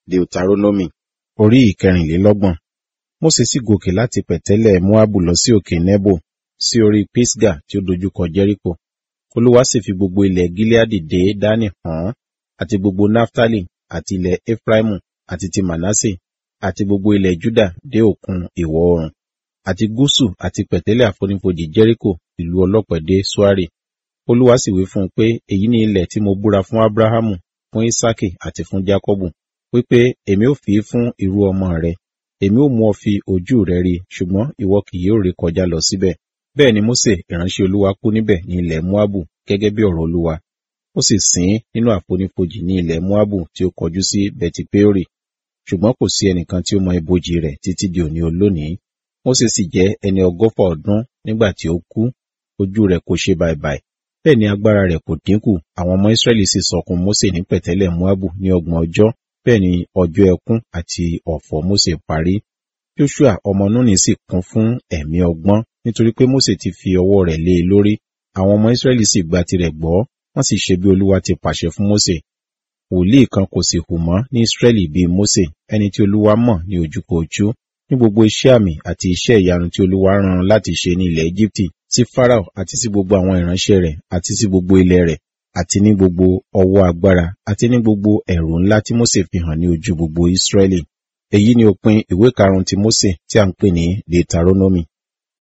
Deuteronomy orí ìkẹrìnlélọ́gbọ̀n. Mósè sì gòkè láti pẹ̀tẹ́lẹ̀ Móábù lọ sí òkè Nebo sí orí Pisga tí ó dojúkọ Jẹ́ríkò. Olúwa sì fi gbogbo ilẹ̀ Gileadi dé Dánì hàn án, àti gbogbo Naftali, àti ilẹ̀ Efraimu, àti ti Manase, àti gbogbo ilẹ̀ Juda dé òkun ìwọ̀ oòrùn, àti gúúsù àti pẹ̀tẹ́lẹ̀ àfonífojì Jẹ́ríkò ìlú ọlọ́pẹ dé Suari. Olúwa sì wí fún un pé, èyí ni ilẹ̀ tí mo búra fún Abrahamu, fún Isaki àti fún Jakọbu, wípé èmi ó fi í fún irú ọmọ rẹ. Èmi ó mú ọ fi ojú rẹ rí, ṣùgbọ́n ìwọ kì yóò ré kọjá lọ síbẹ̀. Bẹ́ẹ̀ ni Mósè ìránṣẹ́ Olúwa kú níbẹ̀ ní ilẹ̀ Moabu gẹ́gẹ́ bí ọ̀rọ̀ Olúwa. Ó sì sìn ín nínú àfonífojì ní ilẹ̀ Moabu tí ó kọjú sí Beti-Peori. Ṣùgbọ́n kò sí ẹnìkan tí ó mọ ibojì rẹ̀ títí di òní olónìí. Mósè sì jẹ́ ẹni ọgọ́fà ọdún nígbà tí ó kú. Ojú rẹ̀ kò ṣe bàìbàì. Bẹ́ẹ̀ ni agbára rẹ̀ kò dínkù. Àwọn ọmọ Ísírẹ́lì sì sọkún Mósè ní pẹ̀tẹ́lẹ̀ Moabu ní ọgbọ̀n ọjọ́. Bẹ́ẹ̀ ni ọjọ́ ẹkún àti ọ̀fọ̀ Mósè parí. Joshua ọmọ Núnì sì kún fún ẹ̀mí ọgbọ́n nítorí pé Mósè ti fi ọwọ́ rẹ̀ lé e lórí. Àwọn ọmọ Ísírẹ́lì sì gba tirẹ̀ gbọ́, wọ́n sì ṣe bí Olúwa ti pàṣẹ fún Mósè. Wòlíì kan kò sì hù mọ́ ní Ísírẹ́lì bíi Mósè, ẹni tí Olúwa mọ̀ ní ojúkojú, ní gbogbo iṣẹ́ àmì àti iṣẹ́ ìyanu tí Olúwa rán an láti ṣe ní ilẹ̀ Égíptì, sí Fáráò àti sí gbogbo àwọn ìránṣẹ́ rẹ̀ àti sí gbogbo ilẹ̀ rẹ̀, àti ní gbogbo ọwọ́ agbára àti ní gbogbo ẹ̀rù ńlá tí Mósè fi hàn ní ojú gbogbo Ísírẹ́lì. Èyí ni òpin ìwé karùn-ún ti Mósè tí a ń pè ní Deuteronomy.